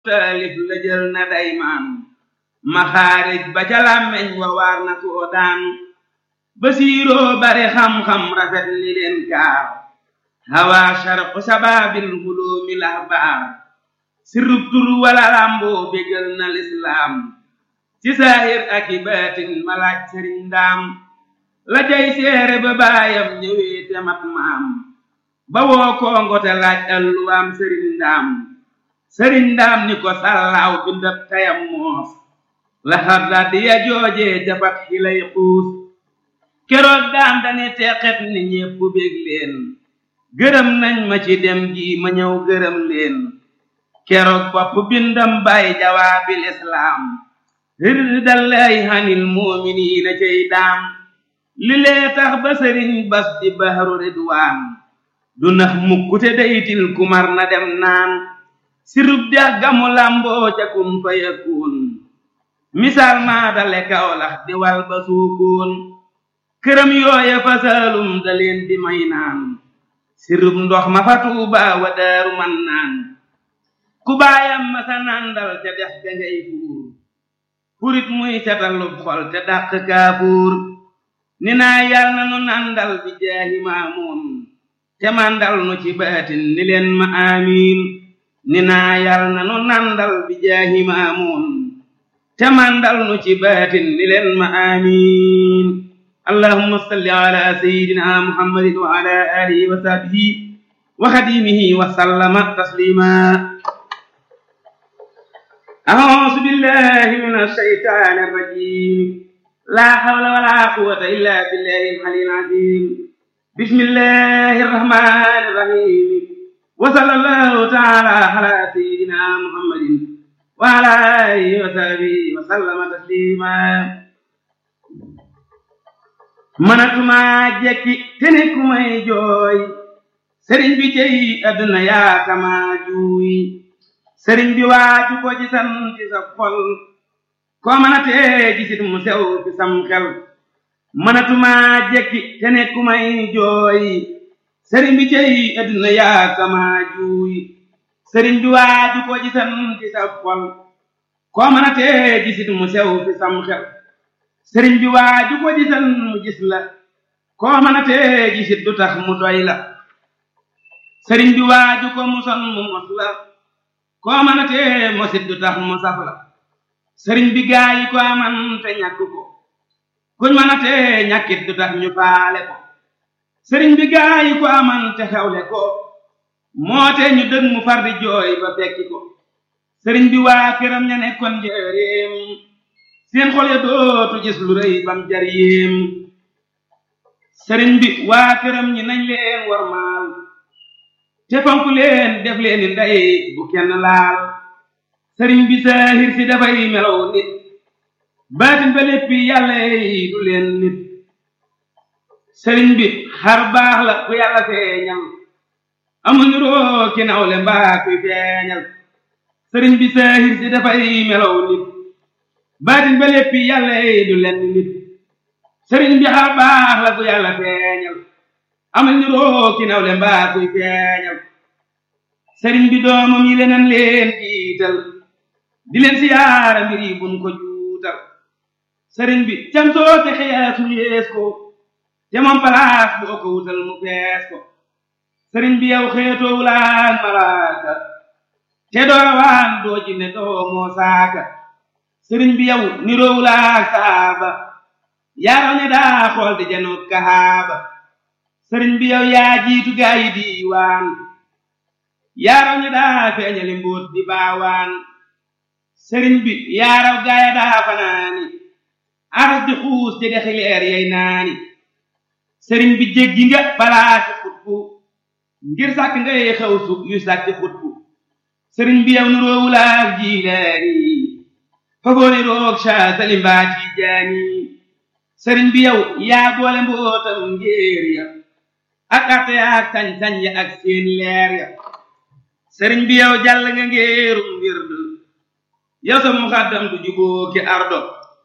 taalif la jël na daymaan maxaarij ba ca làmmeñ wa waar na soodaan basiiroo bare xam-xam rafet ni leen kaar hawa sharqu sabaabil huloomi lahbaar sirrub tur wala làmboo bégal na lislaam ci saahir ak i baatin malaaj sëriñ ndaam la jay seere ba baayam ñëwee te mat maam ba woo kongo te laaj alluwaam sëriñ ndaam sëriñ ndaam ni ko sàllaaw bindab tayam moos la xarda di ya joojee jafat xilay xuus keroog daam dani teqet ni ñépp bég leen gërëm nañ ma ci dem gi ma ñëw gërëm leen keroog bopp bindam bay jawaabil islaam rirdallaahi hanil muuminiina cey daam li lee tax ba sëriñ bas di bahru ridwaan du nax mukkute daytil kumar na dem naan sirub dex gamu lamboo ca kun fa yakun misaal maa dale kawlax di wal ba suukoon këram yooya fa saalum da leen di may naan sirub ndox ma fa tuuba wa daaru man naan ku baayam ma sa nandal ca dex ga ngay fuur purit muy setalub xol te dàq kaafuur ni naa yal na nu nandal bi jaahi maamuun te mandal nu ci baatin ni leen ma amiin ni naa yal na nu nandal bi jaahi maamuun te mandal nu ci baatin ni leen ma amiin allahumma salli ala sayyidina muhammadin wa ala alihi wa sahbihi wa xadimihi wa sallama taslima أعوذ بالله من الشيطان الرجيم لا حول ولا قوة إلا بالله العلي العظيم بسم الله الرحمن الرحيم وصلى الله تعالى على سيدنا محمد وعلى آله وصحبه وسلم تسليما manatuma jekki tene ku may jooy sëriñ bi cey àdduna yaa kama juuy sëriñ bi waaju ko ci san ci sa xol koo mën a tee gisit mu sew fi sam xel mënatuma jekki te ne ku may jooy sëriñ bi cey adduna yaa kama juuy sëriñ bi waaju ko ci san ci sa xol koo mën a tee gisit mu sew fi sam xel sëriñ bi waaju ko ci san mu gis la koo mën a tee gisit du tax mu doy la sëriñ bi waaju ko mu son mu mos la koo mën a tee mosit du tax mu saf la sëriñ bi gaa yi ko aman te ñàkk ko kuñ mën a tee ñàkkit du tax ñu faale ko sëriñ bi gaa yi ko aman te xewle ko moo te ñu dëg mu far di jooy ba fekki ko sëriñ bi waa këram ña nekkoon njëreem seen xol ya dootu gis lu rëy bam jar yéem sëriñ bi waa këram ñi nañ leen war maal te fonk leen def leen ni ndey bu kenn laal sëriñ bi saahir si dafay melow nit baatin ba léppi yàlla yi du leen nit sëriñ bi xar baax la ku yàlla feeñal amuñu roo ki nawle mbaa kuy feeñal sëriñ bi saahir si dafay melow nit baatin ba léppi yàlla yi du leen nit sëriñ bi xar baax la ku yàlla feeñal amuñu roo ki nawle mbaa kuy feeñal sëriñ bi doomam yi leneen leen jiital di leen siyaara mbir yi buñ ko juutal sëriñ bi cam soo te xiyaasu yees ko te moom palaas boo ko wutal mu fees ko sëriñ bi yow xeetoo wulaan malaaka te doo rawaan doo jinne doo moo saaka sëriñ bi yow niroo wulaak saaba yaaraw ne daa xool di janoot kahaaba sëriñ bi yow yaa jiitu gaa yi diiwaan yaaraw ñi daa feeñali mbóot di baawaan sëriñ bi yaaraw gaaya daa fanaani aras di xuus di dexi leer yey naani sëriñ bi jéggi nga balaasi xutbu ngir sàkk ngay xew su yu sàkki xutbu sëriñ bi yow nuroowulaak jiilaani fagooni roog saa salimbaa ci jaani sëriñ bi yow yaa boole mbootam ngéer ya ak arte ak sañ-sañ ya ak seen leer ya sëriñ bi yow jàll nga ngéerum wird yow sa muxaddam du juboo ki ardo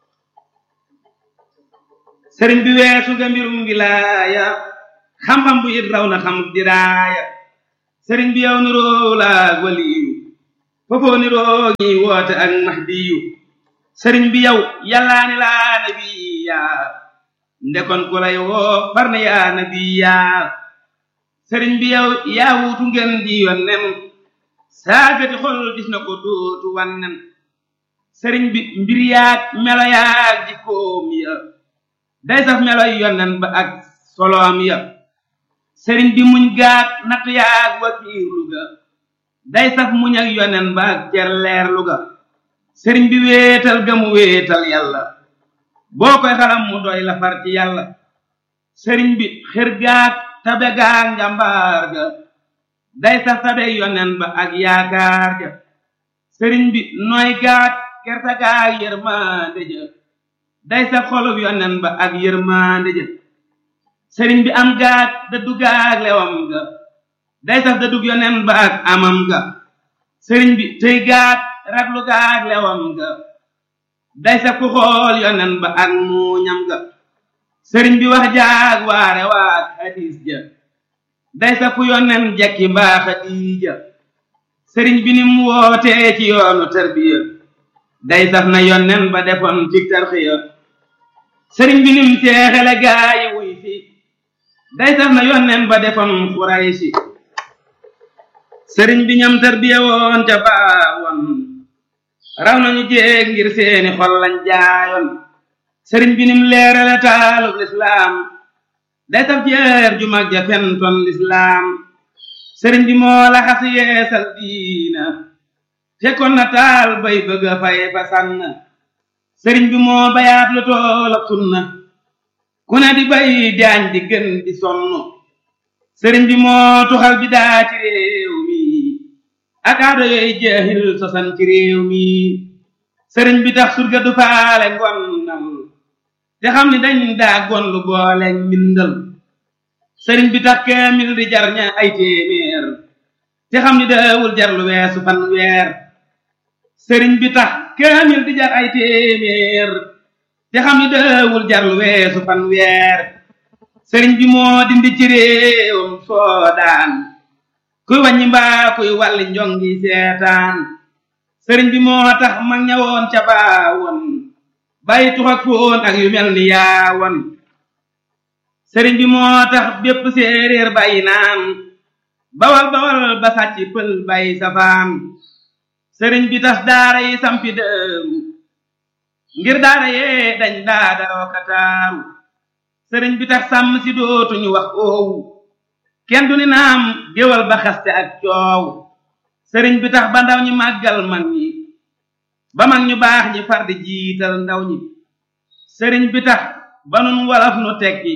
sëriñ bi weesu nga mbirum wilaaya xam-xam bu it raw na xam diraaya sëriñ bi yow nuroo laag waliyu fofoo niroo ñi woote ak mahdiyu sëriñ bi yow yàllaa ni laa nabiya ndekon ku lay woo far na yaa nabiya sëriñ bi yow yaa wuutu ngeen di yonnen saagati xol gis na ko dootu wannen sëriñ bi mbir yaag melo yaag jikkoom ya day saf meloy yonnen ba ak soloom ya sëriñ bi muñ gaag natt yaag wakiirlu ga day saf muñ ak yonnen ba ak cer leerlu ga sëriñ bi wéetal ga mu wéetal yàlla boo koy xalam mu doy la far ci yàlla sëriñ bi xër gaag tabe gaag njàmbaar ga day saf tabe yonnen ba ak yaakaar ja sëriñ bi nooy gaag kerta gaag yërmande ja day saf xolub yonnen ba ak yërmande ja sëriñ bi am gaag dëddu gaag lewam ga day saf dëddug yonnen ba ak amam ga sëriñ bi tëy gaag raglu gaag lewam ga day saf ku xool yonnen ba ak muuñam ga sëriñ bi wax jaag waare waag hadis ja day saf ku yonnen jekki mbaa xadiija sëriñ bi nim wootee ci yoonu tarbiya day saf na yonnen ba defoon ci tarxiya sëriñ bi nim teexele gaayi wuy fi day saf na yonnen ba defoon xuraysi sëriñ bi ñam tarbiya woon ca baawoon raw nañu jéeg ngir seeni xol lañ jaayoon sëriñ bi nim leerale taalub lislaam day saf jeer ju mag ja fentoon lislaam sëriñ bi moo la xas yeesal diina fekkoon na taal bay bëgg a fay fa sànn sëriñ bi moo bayaat lu tool ak sunna ku ne di bay jaañ di gën di sonn sëriñ bi moo tuxal bi daa ci réew mi ak aado yooyu jeexil sosan ci réew mi sëriñ bi tax surga du faale ngonnal te xam ni dañ daa gonlu boole mbindal sëriñ bi tax kaamil di jar ña ay téeméer te xam ni daawul jar lu weesu fan weer sëriñ bi tax kaamil di jar ay téeméer te xam ni daawul jar lu weesu fan weer sëriñ bi moo dindi ci réewam soodaan kuy wàññi mbaa kuy wàlli njongi seetaan sëriñ bi moo tax mag ñawoon ca baawoon bàyyi tux ak foon ak yu mel ni yaawoon sëriñ bi moo tax bépp séeréer bàyyi naan bawal bawal ba sàcc pël bàyyi safaan sëriñ bi tas daara yi sampi dëru ngir daara yee dañ daa daroo kataaru sëriñ bi tax sàmm si dootuñu wax oowu kenn du ni naam géwal ba xaste ak coow sëriñ bi tax ba ndaw ñi màggal mag ñi ba mag ñu baax ñi far di jiital ndaw ñi sëriñ bi tax ba nun walaf nu tekki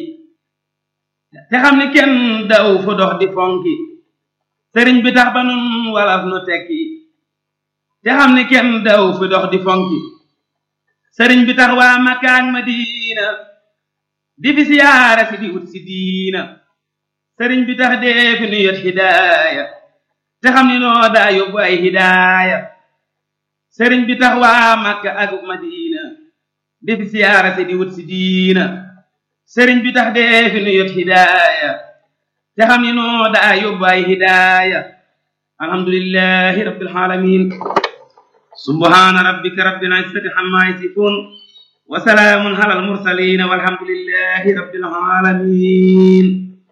te xam ni kenn daw fu dox di fonki sëriñ bi tax ba nun walaf nu tekki te xam ni kenn daw fu dox di fonki sëriñ bi tax waa Makka ak Madina di fi siyaara si di wut si diina sëriñ bi tax dee fi nu yot hidaaya te xam ni noo daa yóbbu ay hidaaya sëriñ bi tax waa Makka ak Madina di fi siyaara si di wut si diina sëriñ bi tax dee fi nu yot hidaaya te xam ni noo daa yóbbu ay hidaaya alhamdulillahi rabbil alamin subhana rabbika rabbil izzati amma yasifun wa salaamun ala al mursalin walhamdulillahi rabbil alamin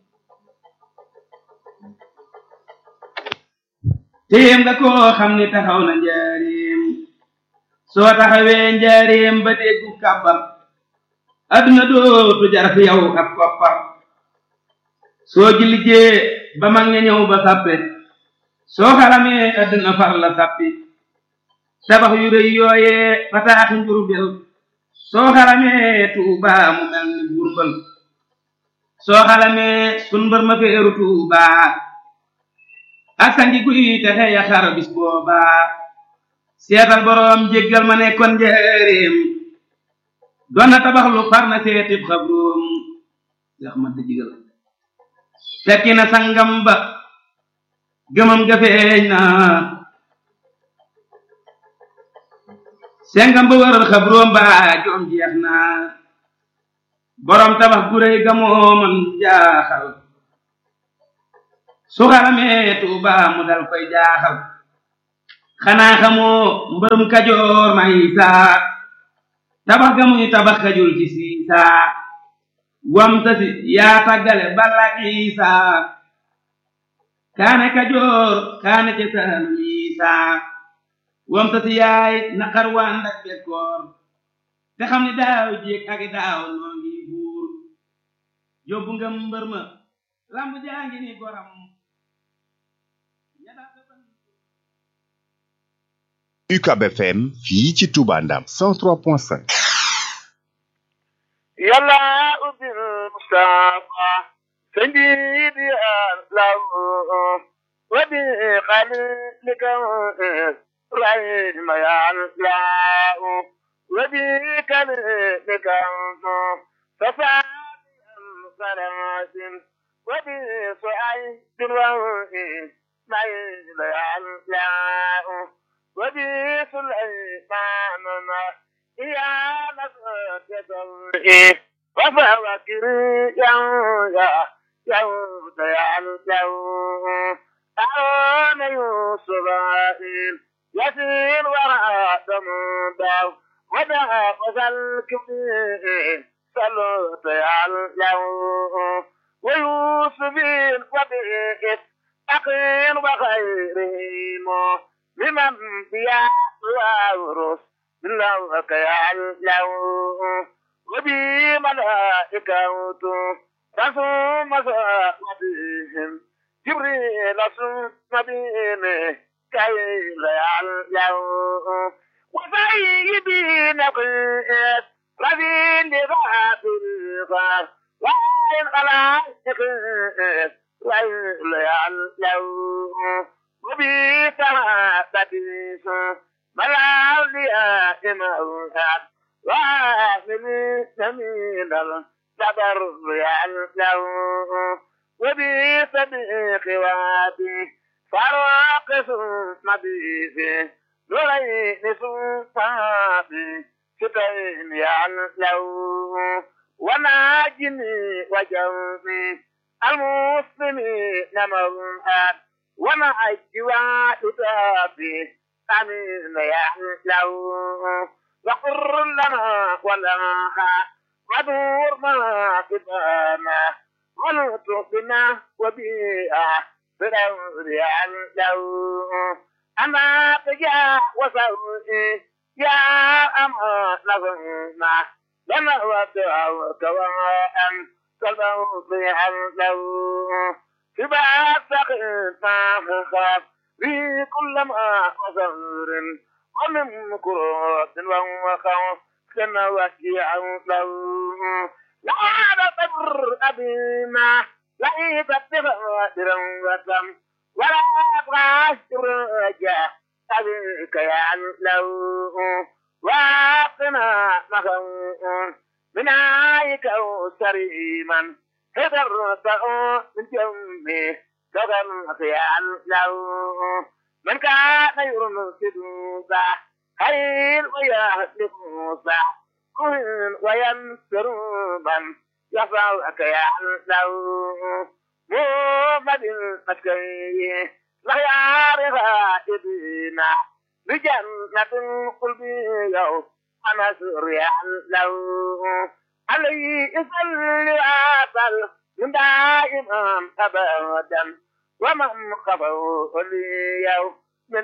téem nga koo xam ni taxaw na njaareem soo taxawee njaareem ba déggu kàbbar adduna dootu jar fi yow ab koppar soo ji liggéey ba mag ña ñëw ba sàppe soo xalamee adduna far la sàppi tabax yu rëy yooyee fataaxi njurbel soo xalamee tuubaa mu mel ni burbal soo xalamee sun mbër ma feeru tuubaa ak sangi guy texe ya xar bis boobaa seetal boroom jéggal ma nekkoon njëreem doon na tabax lu far na seetib xabroom yax ma dëjigal fekki na sangam ba gëmam ga feeñ na sengam ba waral xabroom ba joom jeex na boroom tabax gu réy ga moo man jaaxal su xaramee tuuba mu dal koy jaaxal xanaa xamoo mbërum kajoor may saa tabax ga muy tabax kajul ci siisaa wam tasi yaa tàggale balak isaa kaane kajoor kaane ca saalum isaa wam tasi yaay naqar waan dak bekkoor te xam ni daaw jéeg ak daaw noo ngi buur yóbbu nga mbër ma lamb jaa ngi ni goram UCAB FM fii ci Touba Ndam 103.5 yàlla ubbil Mustafa سيدي الله وبخليلك رحم يا الله وبكلمك ففعل صلاة وبسعيد وإن ما يا الله وبسليمان يا نصرة وفوكر يا يا يا يا أعون يوسف يسير وراء دمداو ودا وزل كبير صلوت يا الله ويوسف وبئت أقين وخيرهم لمن بيا وأورث من لوك يا الله وبملائكة رسوم مساقبهم جبريل رسوم بهم كي لا يعلم وسيدي نقيت رذيل لغاب الغار وإن خلائق لا يعلم وبسما بديس ملاولياء موهاد ومن سمين الصبر يعلم وبصديق وابي فراق ثم بيفي نورين صفابي ستين يعلم وناجني وجوبي المسلمين موهاد ونعجي وحدابي أمين يعلم وقر لنا ولها ودور ما كتانا ونطقنا وبيئة بدور يعلو أما تجا وسوئي يا أما نظرنا لما ودعوا كواء كالموت يعلو في بعض سقينا خاف في كل ما وزور ومن كروت وخوف كما وكيع له لا تبر أبينا لا تبر وتم ولا أبغى رجع أبيك يا له واقنا مخون من عايك أو سريما هدرت من جمي تغن خيال له من كان يرمسد خير ويهلك موسى كن وينصر من يفعلك يعلو محمد المسكي لا يعرف إبنا بجنة القلب يوم أنا سر يعلو عليه يصلي عسل من دائما أبدا ومن خفوا لي يوم من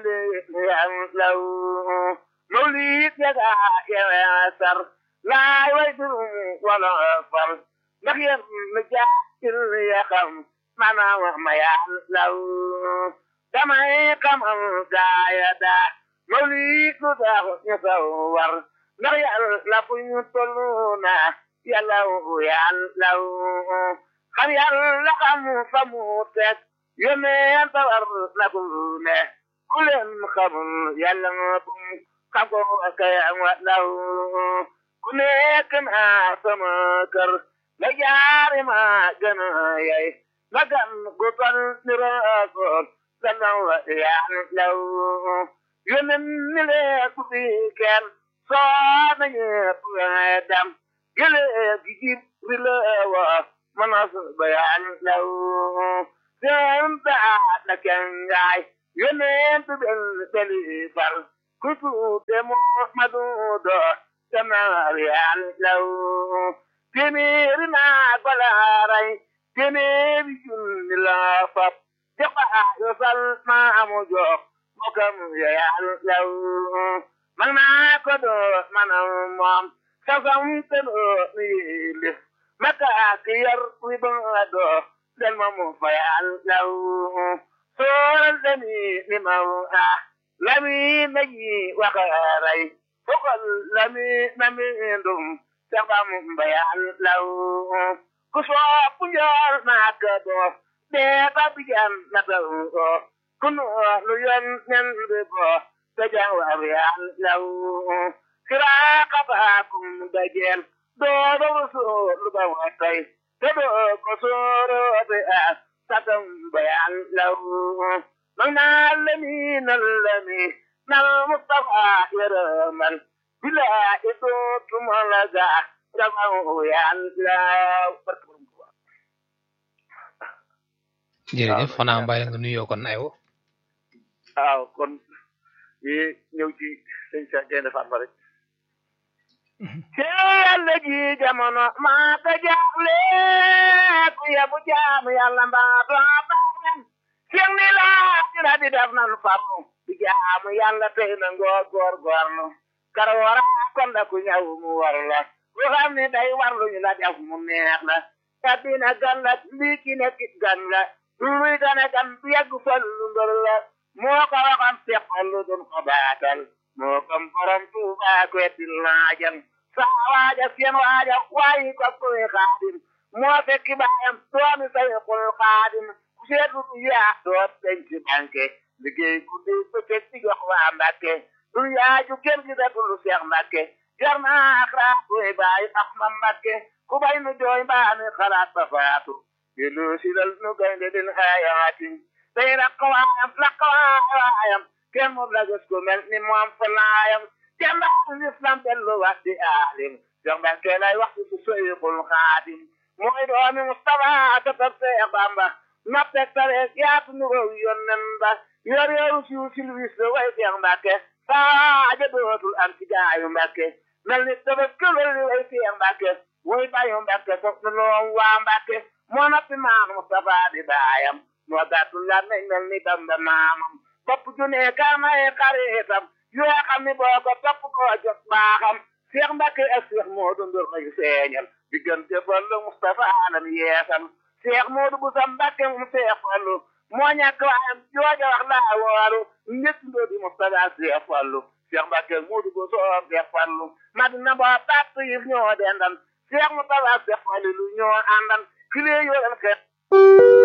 يعلو موليد يدع ياسر لا يوجد ولا فر نخير مجاهل يخم معنا وما يعلو كما يقم قايدا موليد ذا يصور نخير لفن يطلونا يلو يعلو خم يلقم فموتك يمين تور لكونه كل خم يلقم kako kay law ku nekk naa sama kër la jaari ma gën a yay la gan gu tol ni raakoon la naw yaa law yónnen ni lee ku fi kenn soo na ñepp dam gële gi jib ri la wa manas ba yaa law seen baa na kenn ngaay yonent bel beli fal ku tuute Muhammadu do tamaar yal law téeméeri naa balaaray téeméeri junni la fab te xaayo sal maamu jox mokam ya yal law man naa ko do manam moom sasam te do mi lif maka ki yar wi ba do del ma mu fa yal law sooral demi ni ma a lami naji wakaray fokal lami nami ndum sabam bayal law ku sopp njool maaka do dee ba bijan na taw kunu lu yon nen bi bo dajan war yal law siraka baakum dajel doodo so lu ba watay te do ko soro te as satam bayal law man na lami na lami na mustafa yaramal bila itu tumalaga dama yal law jërëjëf xanaa mbay la nga nuyoo kon aywa waaw kon yi ñëw ci sëñ Cheikh Gaynde Fatma rek ci yàlla ji jamono maa ko jaaxle ku yebu jaamu yàlla mbaa doo baaxlen seen ni laa dina di def nan farlu di jaamu yàlla tey na ngoo góor góorlu kar wara kon da ku ñëw mu war la ku xam ne day warlu ñu la def mu neex la addina gan la lii ki nekk gan la luy gane gan bu yàgg fallu mbër la moo ko waxoon seqallu dun ko baatal moo kom borom tuuba ko etil laajal saa waaja seen waaja waayi ko koy xaadim moo fekki baayam doomi say xul xaadim ku seetu du yaa doot denc banque liggéey guddi bëccëg di jox waa mbàkke du yaaju kenn gi da dulu seex mbàkke jar naa xalaat koy bàyyi ax ma mbàkke ku bay nu jooy mbaa mi xalaat ba faatu yelu silal nu gaynde din ayaati day rakkawaayam rakkawaayam kenn moom la gis ko mel ni moom fa laayam jàmbaar lislam dellu wax di aalim jox ba ke lay wax ci seyxul xaadim mooy doomi Mustafa katab Seex Bamba noppek tare yaatu nu row yonnen ba yor yoru siw silwis way Seex Mbàkke saaja dootul am ci gaayu Mbàkke mel ni dafa këlal way Seex Mbàkke way bayu Mbàkke sof nu loom waa Mbàkke moo noppi maam Mustafa di baayam moo gàttu la nañ mel ni Bamba maamam bopp junne kaamaye xaritam yoo xam ni boo ko topp koo jot baaxam Seex Mbàkke ak Seex Moodu Ndur may feeñal diggante Fallu Mustafa alam yeesal Seex Moodu bu sa Mbàkke mu Seex Fallu moo ñàkk waayam jooja wax laa wooru njëkk ndoo di Mustafa Seex Fallu Seex Mbàkke Moodu bu soo Seex Fallu Madina boo tàtt yi ñoo dendan Seex Mustafa Seex Fallu lu ñoo àndan kilee yoo leen xeex